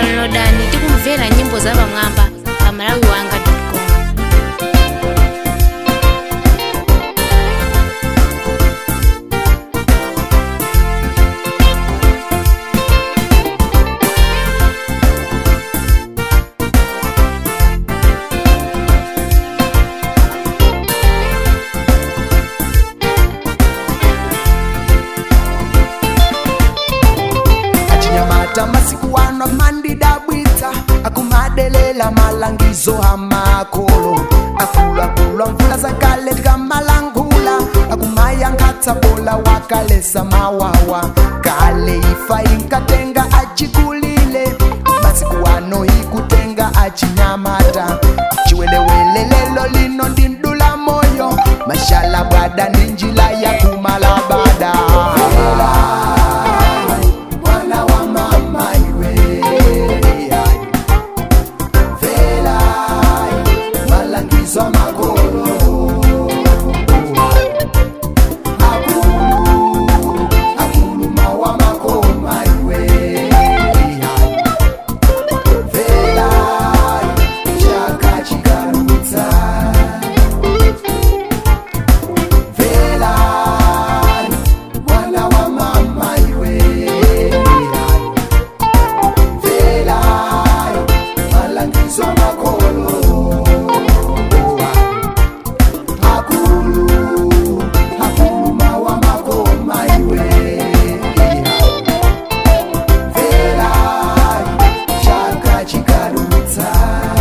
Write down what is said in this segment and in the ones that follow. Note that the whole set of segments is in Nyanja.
downloadani ndi kumvera nyimbo zapamwamba pa malawi wanga com achinyamata masiku ano mandidabwitsa akumadelela malangizo amakolo akuluakulu mvula zakale tikamalangula akumayankhatsa bola wakalesa mawawa kale ifa inkatenga achikulile masiku ano ikutenga achinyamata chiwelewele lelo lino ndi mdula moyo mashala bwada ndi njila ya kumalabada mwana wa mama iwe vela malangizo makolo akulu akuluma wa makoma iwe vela chaka chikarutsa vela mwana wa mama iwe vela malangizo makolo akulu akuluma wa makoma iwe vela chaka chikarutsa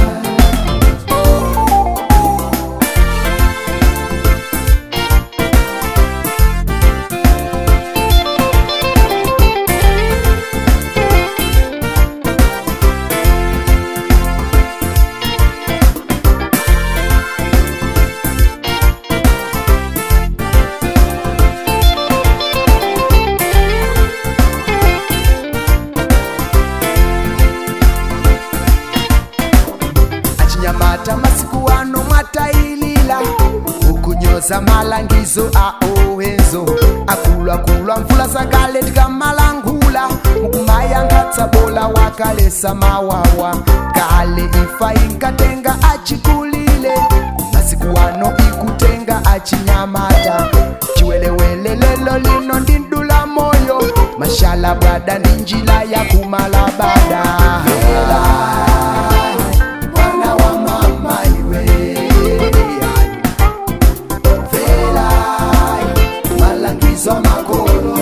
achinyamata masiku ano mwatailila ukunyoza malangizo a owenzo akuluakulu mvula zakale tikamalangula mukumayankhatsa bola wakalesa mawawa kale ifa inkatenga achikulile masiku ano ikutenga achinyamata chiwelewele lelo lino ndi mdula moyo mashala bwada ndi njila ya kumalabada mwana wa mama iwe vela malangizo makolo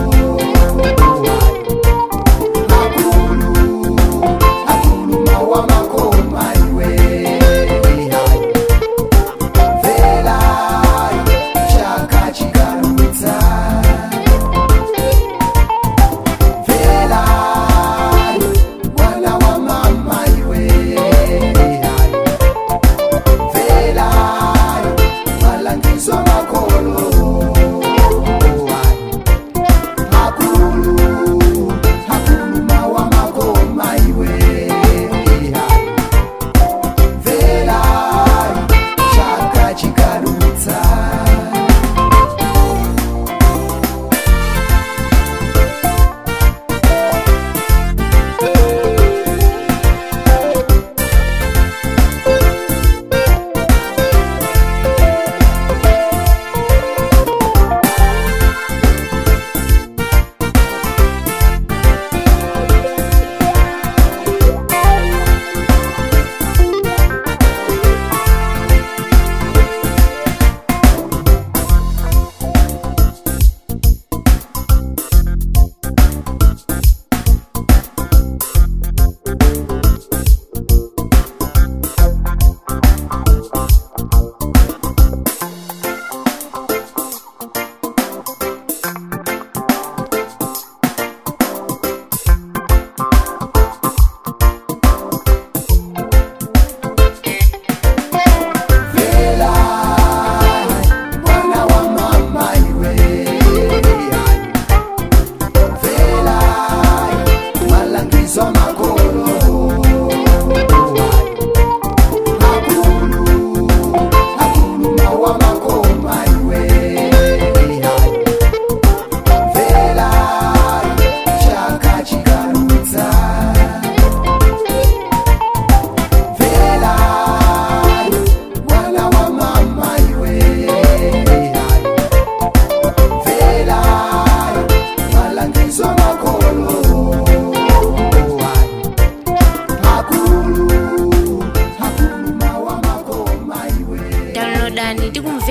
akulu akuluma wa makoma iwe vela chaka chikarutsa vela mwana wa mama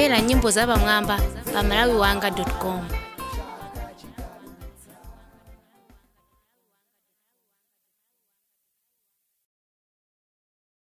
kumvera nyimbo za pamwamba pa malawiwanga com